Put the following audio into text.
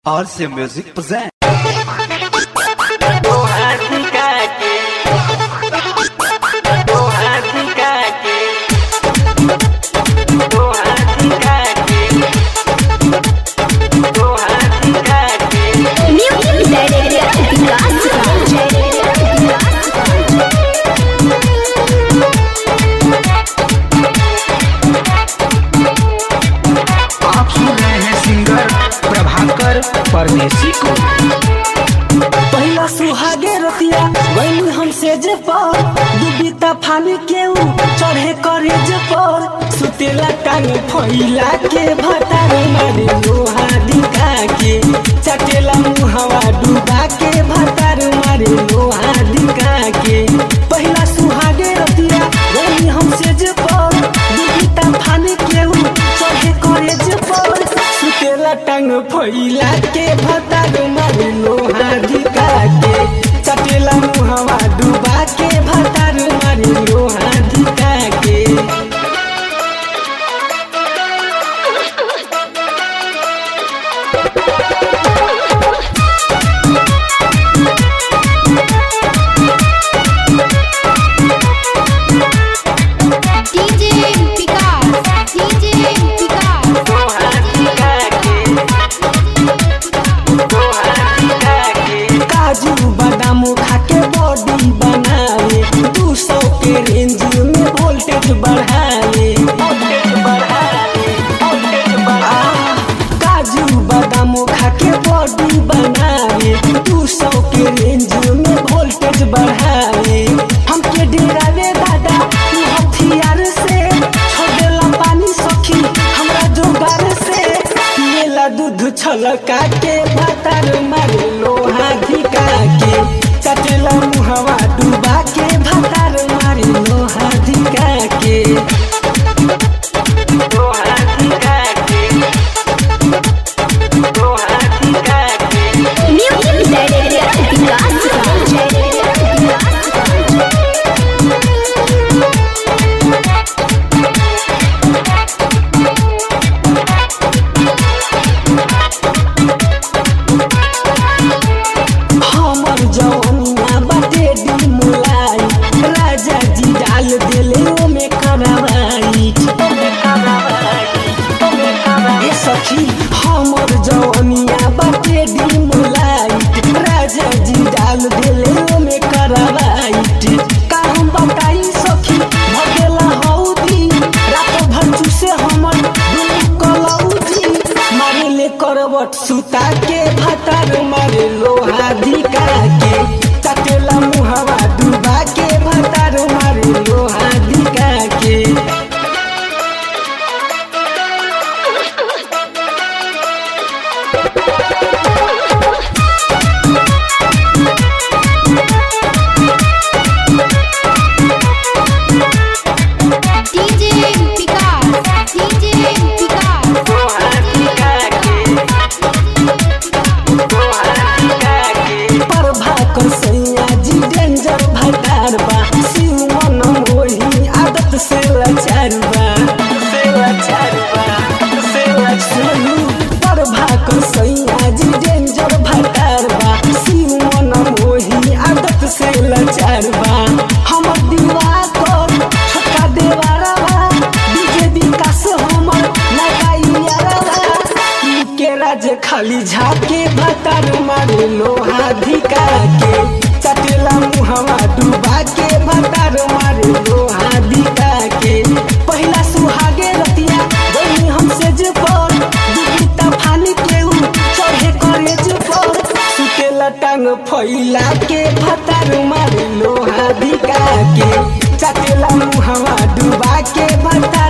RC Music present. आप सुन रहे हैं सिंगर प्रभाकर परदेसी को पहिला सुहागे रतिया गईली हमसे जे पर दुबिता फानी के ऊ चढ़े करे जे पर सुतेला टांग फैला के भतार मारे लोहा दिखा के चटेला मुहवा डूबा के भतार मारे लोहा दिखा के पहिला सुहागे रतिया गईली हमसे जे पर दुबिता फानी के ऊ चढ़े करे जे पर सुतेला टांग फैला के भतार मारे लोहा दिखा के चटेला मुहवा डूबा के भतार मारे लोहा दिखा के DJ Picard, DJ Picard. काजू बादाम खा के बॉडी बनावे दू सौ के रेंज में वोल्टेज बढ़ावे वोल्टेज बढ़ावे वोल्टेज बढ़ावे काजू बादाम खा के बॉडी बनावे दू सौ के रेंज में वोल्टेज बढ़ावे हमके डेरावे दादा तू हथियार से छोड़ेला पानी सखी हमरा जोगार से पिएला दूध छलका के भातार मारे लोहा धिका के चटेला मुहवा डूबा के भातार मारे लोहा धिका के लोहा धिका के लोहा धिका के Music हमर जवनिया बाटे दी मुलाई राजा जी डाल देले ओमे करवाई ए सखी हमर जवनिया बाटे दी मुलाई राजा जी डाल देले ओमे करवाई का हम बताई सखी भगेला हौदी रात भर चूसे हमर दुनु कलौजी मारे ले करवट सुता के भातार मारे लोहा धिका के चटेला मुहवा डूबा के भातार मारे लोहा धिका के DJ Picard, DJ Picard. Prabhakar सैया जी डेंजर भटार बा शिव मन मोही आदत से लाचार बा से लाचार बा से लाचार प्रभाकर सैया जी डेंजर भटार बा शिव मन मोही आदत से लाचार बा हमर दीवा कर छोटका देवारा बा डीजे विकास हमर लगाइयारा बा के राज खाली झाके भतार मारे लोहा धिका के चटेला मुहवा डूबा के भतार मारे लोहा धिका के पहिला सुहागे रतिया गई हमसे जे पर दुबिता फानी के ऊ चढ़े करे जे पर सुतेला टांग फैला के भतार मारे लोहा धिका के चटेला मुहवा डूबा के भतार